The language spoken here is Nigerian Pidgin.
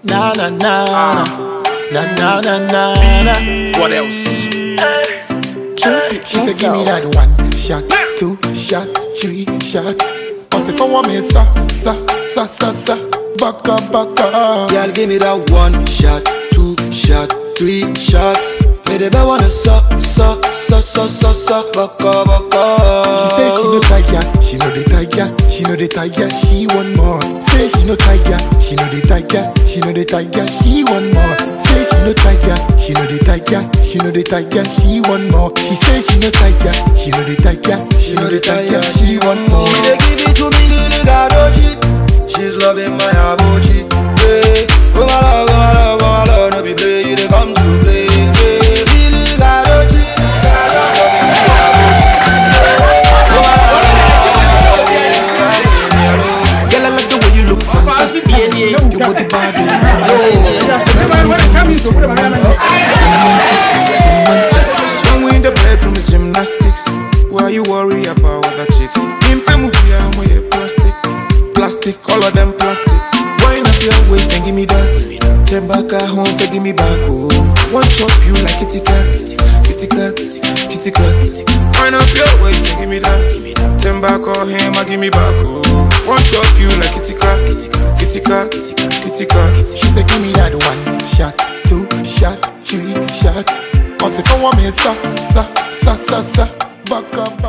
Na na na na na na na na na. What else? Cupid, she say give me that one shot, two shot, three shot. Cause if I want me sa sa sa sa sa, back up back up. Girl, give me that one shot, two shot, three shots. Me the best wanna suck, suck, suck, suck, suck, suck, baka, baka. She say she no tiger, she know the tiger, she know the tiger, she want more. Say she no tiger, she know the tiger, she know the tiger, she want more. Say she no tiger, she know the tiger, she know the tiger, she want more. She say she no tiger, she know the tiger, she know the tiger, she want more. She dey give it to me, Lily Gadoji. She's loving my abochi. Hey, oh my love, oh my love, oh my love, no be play, you dey come to play. Hey, Lily Gadoji, Lily Gadoji, loving my abochi. Oh my love, oh my love, yeah, yeah, yeah. Girl, I like the way you look fantastic. You got the body. When we in the bedroom, it's gymnastics. Why you worry about other chicks? Impe mubia mo ye plastic, plastic, all of them plastic. Wind up your waist and give me that. Turn back at home, say give me back. Oh, one chop you like kitty cat, kitty cat, kitty cat. Wind up your waist and give me that. Turn back on him, I give me back. Oh, one chop you like kitty cat, kitty cat, kitty cat. She say give me that one shot, two shot, three shot. Cause if I want me sa sa sa sa sa, back up